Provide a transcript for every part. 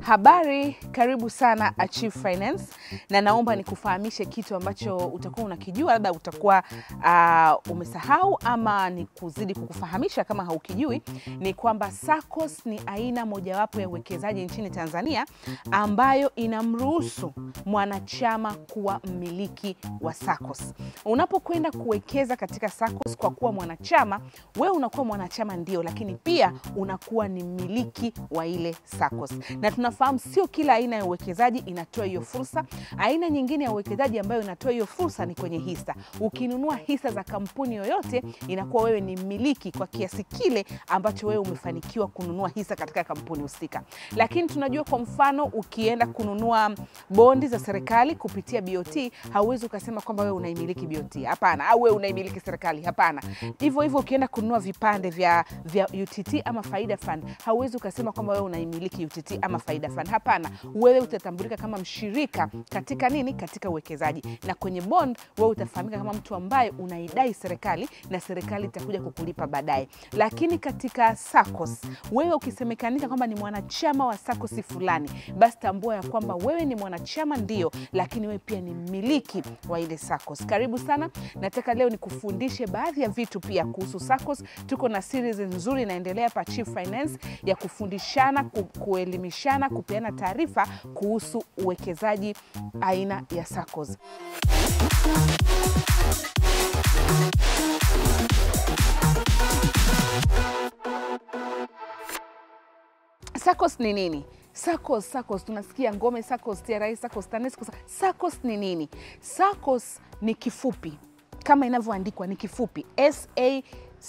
Habari, karibu sana Achieve Finance, na naomba nikufahamishe kitu ambacho utakuwa unakijua, labda utakuwa uh, umesahau ama ni kuzidi kukufahamisha kama haukijui, ni kwamba SACCOS ni aina mojawapo ya uwekezaji nchini Tanzania ambayo inamruhusu mwanachama kuwa mmiliki wa SACCOS. Unapokwenda kuwekeza katika SACCOS kwa kuwa mwanachama, wewe unakuwa mwanachama ndio, lakini pia unakuwa ni mmiliki wa ile SACCOS na tunafahamu sio kila aina ya uwekezaji inatoa hiyo fursa. Aina nyingine ya uwekezaji ambayo inatoa hiyo fursa ni kwenye hisa. Ukinunua hisa za kampuni yoyote, inakuwa wewe ni mmiliki kwa kiasi kile ambacho wewe umefanikiwa kununua hisa katika kampuni husika. Lakini tunajua kwa mfano, ukienda kununua bondi za serikali kupitia BOT, hauwezi ukasema kwamba wewe unaimiliki BOT, hapana, au wewe unaimiliki serikali, hapana. Hivyo hivyo ukienda kununua vipande vya, vya UTT ama Faida Fund, hauwezi ukasema kwamba wewe unaimiliki UTT ama Faida Fund. Hapana, wewe utatambulika kama mshirika katika nini? Katika uwekezaji. Na kwenye bond wewe utafahamika kama mtu ambaye unaidai serikali na serikali itakuja kukulipa baadaye. Lakini katika SACCOS wewe ukisemekanika kwamba ni mwanachama wa SACCOS fulani, basi tambua ya kwamba wewe ni mwanachama ndio, lakini wewe pia ni mmiliki wa ile SACCOS. Karibu sana, nataka leo nikufundishe baadhi ya vitu pia kuhusu SACCOS. Tuko na series nzuri inaendelea hapa Chief Finance ya kufundishana, ku, kuelimishana, kupeana taarifa kuhusu uwekezaji aina ya SACCOS. SACCOS ni nini? SACCOS, SACCOS tunasikia Ngome SACCOS, TRA SACCOS, TANESCO. SACCOS ni nini? SACCOS ni kifupi kama inavyoandikwa, ni kifupi S A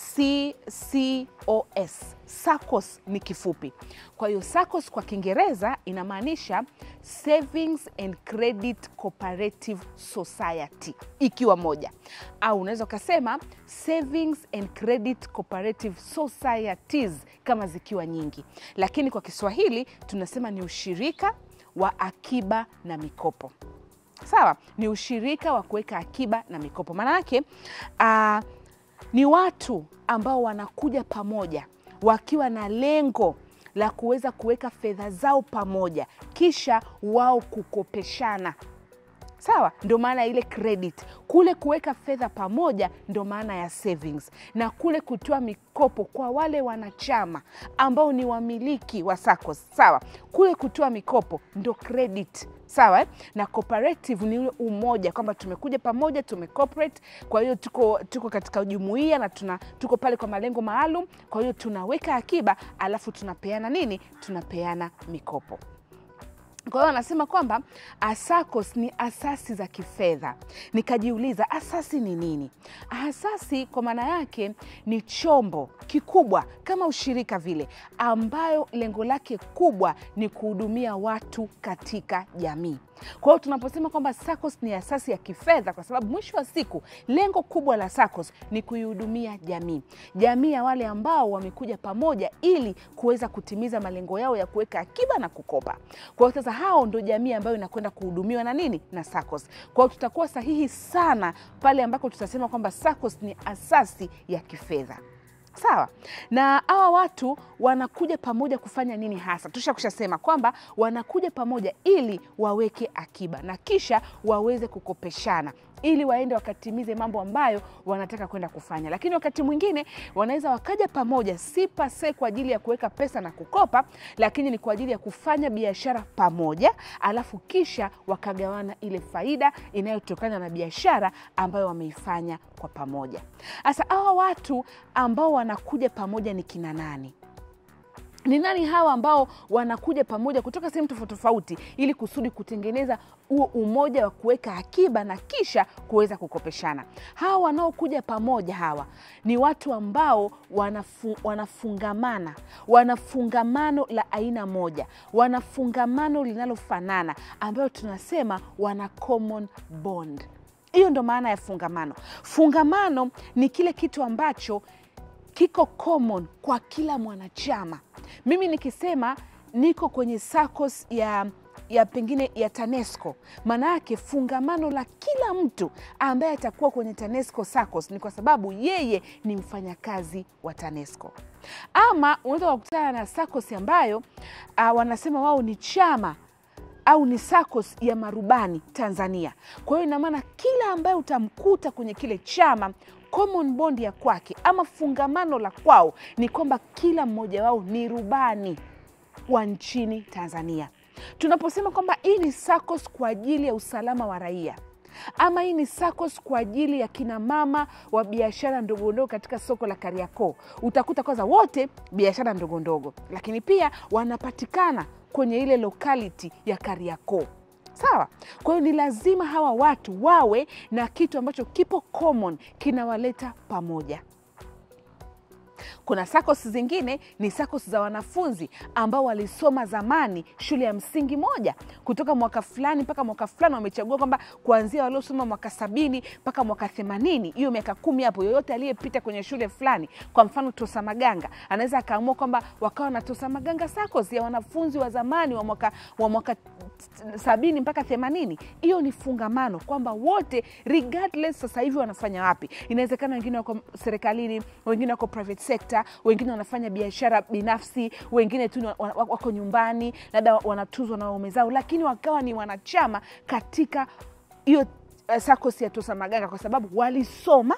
C C O S. SACCOS ni kifupi. Kwa hiyo SACCOS kwa Kiingereza inamaanisha Savings and Credit Cooperative Society ikiwa moja, au unaweza ukasema Savings and Credit Cooperative Societies kama zikiwa nyingi, lakini kwa Kiswahili tunasema ni ushirika wa akiba na mikopo. Sawa, ni ushirika wa kuweka akiba na mikopo. Maana yake uh, ni watu ambao wanakuja pamoja wakiwa na lengo la kuweza kuweka fedha zao pamoja, kisha wao kukopeshana. Sawa, ndio maana ya ile credit. Kule kuweka fedha pamoja ndio maana ya savings, na kule kutoa mikopo kwa wale wanachama ambao ni wamiliki wa SACCOS. Sawa, kule kutoa mikopo ndo credit. Sawa eh? Na cooperative ni ule umoja, kwamba tumekuja pamoja tume cooperate. Kwa hiyo tuko, tuko katika jumuiya na tuna, tuko pale kwa malengo maalum. Kwa hiyo tunaweka akiba alafu tunapeana nini? Tunapeana mikopo. Kwa hiyo anasema kwamba SACCOS ni asasi za kifedha. Nikajiuliza asasi ni nini? Asasi kwa maana yake ni chombo kikubwa kama ushirika vile, ambayo lengo lake kubwa ni kuhudumia watu katika jamii. Kwa hiyo tunaposema kwamba SACCOS ni asasi ya kifedha, kwa sababu mwisho wa siku lengo kubwa la SACCOS ni kuihudumia jamii, jamii ya wale ambao wamekuja pamoja ili kuweza kutimiza malengo yao ya kuweka akiba na kukopa. Kwa hiyo sasa hao ndo jamii ambayo inakwenda kuhudumiwa na nini? Na SACCOS. Kwa hiyo tutakuwa sahihi sana pale ambako tutasema kwamba SACCOS ni asasi ya kifedha. Sawa. Na hawa watu wanakuja pamoja kufanya nini hasa? Tusha kushasema kwamba wanakuja pamoja ili waweke akiba na kisha waweze kukopeshana ili waende wakatimize mambo ambayo wanataka kwenda kufanya. Lakini wakati mwingine wanaweza wakaja pamoja, si pase kwa ajili ya kuweka pesa na kukopa, lakini ni kwa ajili ya kufanya biashara pamoja, alafu kisha wakagawana ile faida inayotokana na biashara ambayo wameifanya kwa pamoja. Sasa hawa watu ambao wanakuja pamoja ni kina nani? Ni nani hawa ambao wanakuja pamoja kutoka sehemu tofauti tofauti ili kusudi kutengeneza huo umoja wa kuweka akiba na kisha kuweza kukopeshana? Hawa wanaokuja pamoja hawa ni watu ambao wanafu, wanafungamana, wanafungamano la aina moja, wanafungamano linalofanana ambayo tunasema wana common bond. Hiyo ndo maana ya fungamano. Fungamano ni kile kitu ambacho kiko common kwa kila mwanachama. Mimi nikisema niko kwenye SACCOS ya ya pengine ya TANESCO, maana yake fungamano la kila mtu ambaye atakuwa kwenye TANESCO SACCOS ni kwa sababu yeye ni mfanyakazi wa TANESCO. ama unaweza kukutana na SACCOS ambayo uh, wanasema wao ni chama au ni SACCOS ya marubani Tanzania. Kwa hiyo ina maana kila ambaye utamkuta kwenye kile chama common bond ya kwake ama fungamano la kwao ni kwamba kila mmoja wao ni rubani wa nchini Tanzania. Tunaposema kwamba hii ni SACCOS kwa ajili ya usalama wa raia ama hii ni SACCOS kwa ajili ya kina mama wa biashara ndogo ndogo katika soko la Kariakoo, utakuta kwanza wote biashara ndogo ndogo, lakini pia wanapatikana kwenye ile locality ya Kariakoo. Sawa. Kwa hiyo ni lazima hawa watu wawe na kitu ambacho kipo common kinawaleta pamoja. Kuna SACCOS zingine ni SACCOS za wanafunzi ambao walisoma zamani shule ya msingi moja, kutoka mwaka fulani mpaka mwaka fulani, wamechagua kwamba kuanzia waliosoma mwaka sabini mpaka mwaka themanini, hiyo miaka kumi hapo, yoyote aliyepita kwenye shule fulani, kwa mfano Tosa Maganga, anaweza akaamua kwamba wakawa na Tosa Maganga SACCOS ya wanafunzi wa zamani wa mwaka, wa mwaka sabini mpaka themanini. Hiyo ni fungamano kwamba wote regardless sasa hivi wanafanya wapi. Inawezekana wengine wako serikalini, wengine wako private sector, wengine wanafanya biashara binafsi, wengine tu wako nyumbani, labda wanatuzwa na waume zao, lakini wakawa ni wanachama katika hiyo uh, SACCOS ya Tosa Maganga kwa sababu walisoma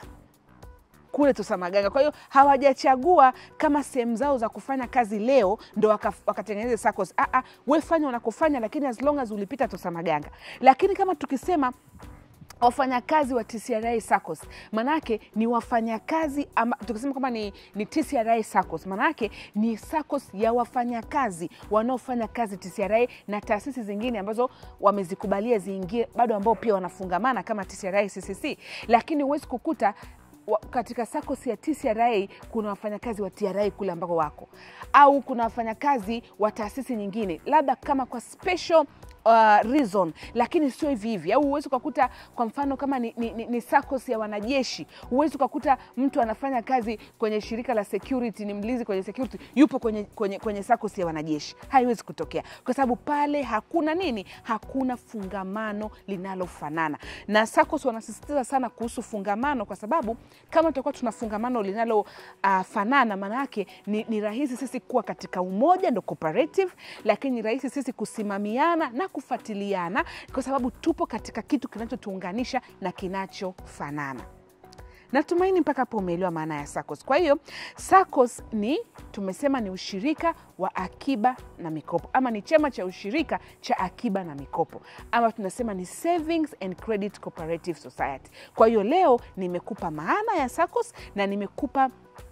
kule Tosa Maganga. Kwa hiyo hawajachagua kama sehemu zao za kufanya kazi leo ndo wakatengeneza waka SACCOS. Ah, ah, we fanya unakofanya, lakini as long as ulipita Tosa Maganga. Lakini kama tukisema wafanyakazi wa TCRA SACCOS manake ni wafanyakazi tukisema kwamba ni, ni TCRA SACCOS manake ni SACCOS ya wafanyakazi wanaofanya kazi TCRA na taasisi zingine ambazo wamezikubalia ziingie bado ambao pia wanafungamana kama TCRA CCC, lakini huwezi kukuta katika SACCOS ya TCRA kuna wafanyakazi wa TRA kule ambako wako, au kuna wafanyakazi wa taasisi nyingine, labda kama kwa special uh, reason, lakini sio hivi hivi. Au huwezi ukakuta kwa mfano kama ni, ni, ni, ni SACCOS ya wanajeshi, huwezi ukakuta mtu anafanya kazi kwenye shirika la security, ni mlinzi kwenye security, yupo kwenye, kwenye, kwenye SACCOS ya wanajeshi. Haiwezi kutokea kwa sababu pale hakuna nini, hakuna fungamano linalofanana. Na SACCOS wanasisitiza sana kuhusu fungamano, kwa sababu kama tutakuwa tuna fungamano linalofanana uh, maana yake ni, ni rahisi sisi kuwa katika umoja, ndo cooperative, lakini ni rahisi sisi kusimamiana na kufuatiliana kwa sababu tupo katika kitu kinachotuunganisha na kinachofanana. Natumaini mpaka hapo umeelewa maana ya SACCOS. Kwa hiyo SACCOS ni tumesema ni ushirika wa akiba na mikopo, ama ni chama cha ushirika cha akiba na mikopo, ama tunasema ni Savings and Credit Cooperative Society. Kwa hiyo leo nimekupa maana ya SACCOS na nimekupa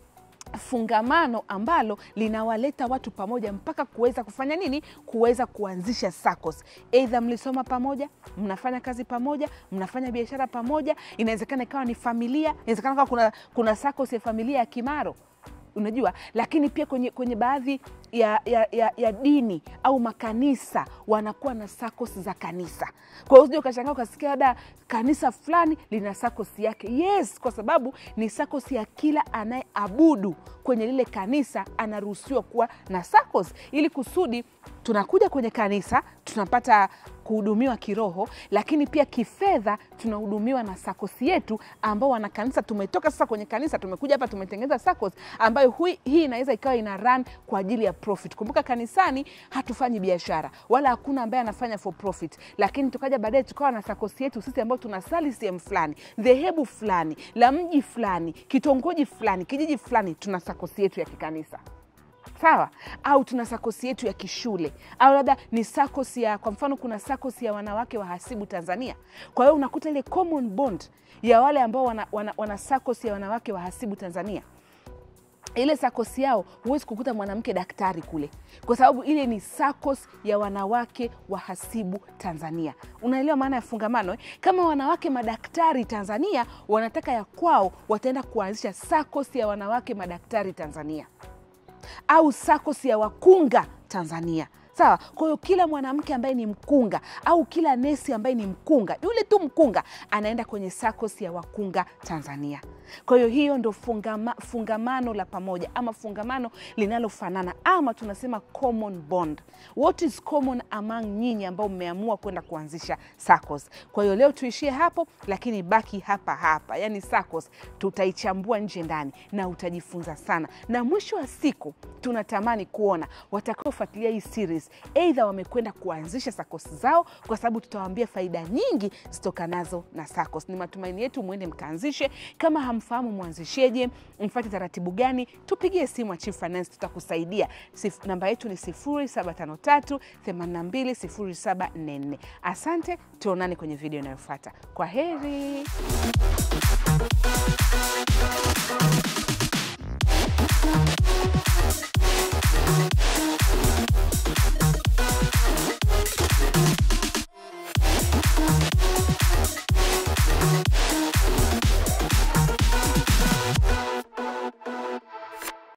fungamano ambalo linawaleta watu pamoja mpaka kuweza kufanya nini? Kuweza kuanzisha SACCOS. Aidha mlisoma pamoja, mnafanya kazi pamoja, mnafanya biashara pamoja, inawezekana ikawa ni familia, inawezekana kawa kuna, kuna SACCOS ya familia ya Kimaro unajua lakini pia kwenye, kwenye baadhi ya, ya, ya, ya dini au makanisa wanakuwa na SACCOS za kanisa. Kwa hiyo usije ukashangaa ukasikia labda kanisa fulani lina SACCOS yake. Yes, kwa sababu ni SACCOS ya kila anayeabudu kwenye lile kanisa anaruhusiwa kuwa na SACCOS ili kusudi tunakuja kwenye kanisa tunapata kuhudumiwa kiroho, lakini pia kifedha tunahudumiwa na SACCOS yetu ambao wana kanisa. Tumetoka sasa kwenye kanisa, tumekuja hapa, tumetengeneza SACCOS ambayo hui, hii inaweza ikawa ina run kwa ajili ya profit. Kumbuka kanisani hatufanyi biashara wala hakuna ambaye anafanya for profit, lakini tukaja baadaye tukawa na SACCOS yetu sisi ambao tunasali sehemu fulani, dhehebu fulani la mji fulani, kitongoji fulani, kijiji fulani, tuna SACCOS yetu ya kikanisa sawa au tuna sakosi yetu ya kishule au labda ni SACCOS ya kwa mfano kuna SACCOS ya wanawake wahasibu Tanzania. Kwa hiyo unakuta ile common bond ya wale ambao wana, wana, wana SACCOS ya wanawake wahasibu Tanzania ile SACCOS yao huwezi kukuta mwanamke daktari kule, kwa sababu ile ni SACCOS ya wanawake wahasibu Tanzania. Unaelewa maana ya fungamano eh? Kama wanawake madaktari Tanzania wanataka ya kwao, wataenda kuanzisha SACCOS ya wanawake madaktari Tanzania au SACCOS ya wakunga Tanzania. Sawa. Kwa hiyo kila mwanamke ambaye ni mkunga au kila nesi ambaye ni mkunga, yule tu mkunga anaenda kwenye SACCOS ya wakunga Tanzania. Kwa hiyo hiyo ndo fungama, fungamano la pamoja ama fungamano linalofanana ama tunasema common bond. What is common among nyinyi ambao mmeamua kwenda kuanzisha SACCOS? Kwa hiyo leo tuishie hapo, lakini baki hapa hapa, yani SACCOS tutaichambua nje ndani na utajifunza sana, na mwisho wa siku tunatamani kuona watakaofuatilia hii series eidha wamekwenda kuanzisha SACCOS zao, kwa sababu tutawaambia faida nyingi zitokanazo na SACCOS. Ni matumaini yetu mwende mkaanzishe. Kama hamfahamu mwanzisheje, mfate taratibu gani, tupigie simu ya Chief Finance, tutakusaidia. Sif, namba yetu ni 0753 82 0744. Asante, tuonane kwenye video inayofuata. Kwa heri.